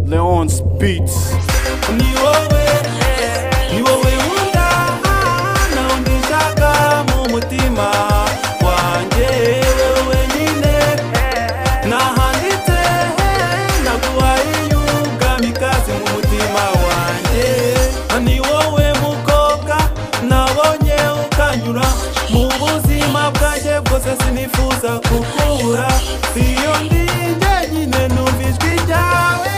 Leon's Beats. ni wowe ni wowe wunda nawumbishaka mu mutima wanjye wowe wenyine nahanditse naguhaye y'ubwamikazi mu mutima wanjye ni wowe mukobwa nabonye ukanyura mu buzima bwanjye bwose sinifuza kukubura iyo ndi njyenyine numva ijwi ryawe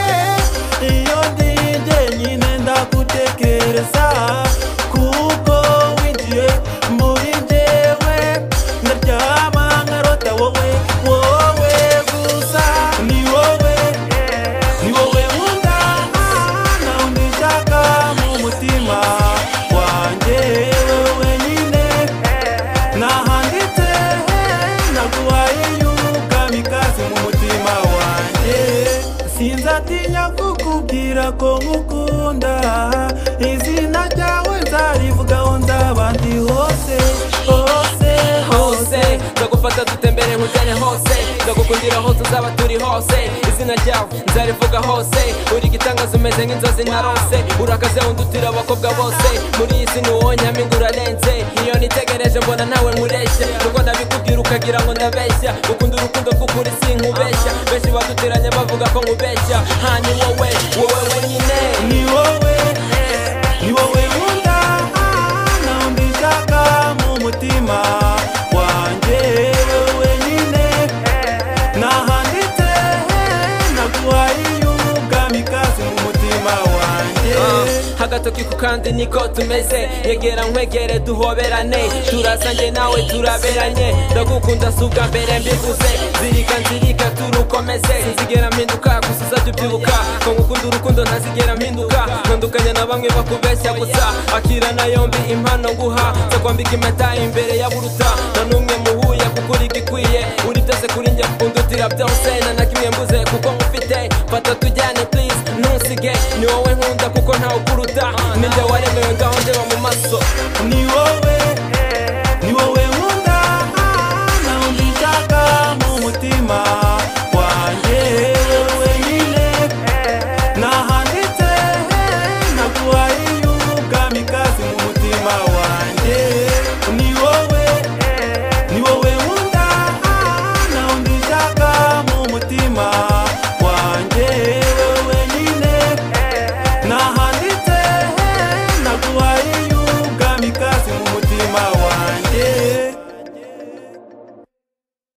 iyo ndi njyenyine ndagutekereza kuko winjiye muri njyewe ndaryama nkarota wowe wowe gusa ni wowe ni wowe nkunda nawundi nshaka mu mutima wanjye wowe wenyine nahanditse naguhaye y'ubwamikazi mu mutima wanjye sinzatinya kukubwira ko nkukunda izina ryawe nzarivugaho nzaba ndi hose hose hose hose ndagufata dutembere nkujyane hose ndagukundira hose uzaba turi hose izina ryawe nzarivuga hose uri igitangaza umeze nk'inzozi narose urakaze undutira abakobwa bose muri iyi si ntiwonyamo ingurarenze iyo nitegereje mbona nawe nkureshya nubwo nabikubwira ukagira ngo ndabeshya ukunda urukundo rw'ukuri sinkubeshya benshi baduteranya bavuga ko nkubeshya hanyu wowe wowe wenyine ni wowe ni wowe nkunda nawundi nshaka mu mutima wanjye wowe wenyine nahanditse naguhaye y'ubwamikazi mu mutima wanjye hagatoki ku kandi niko tumeze yegera nkwegere duhoberane turasange nawe turaberanye ndagukunda si ubwa mbere mbivuze zirika nzirika turukomeze sinzigera mpinduka gusa uzajya ubyibuka ko ngukunda urukundo ntazigera mpinduka ntandukanya na bamwe bakubeshya gusa akira na yombi impano nguha nzakwambika impeta imbere ya buruta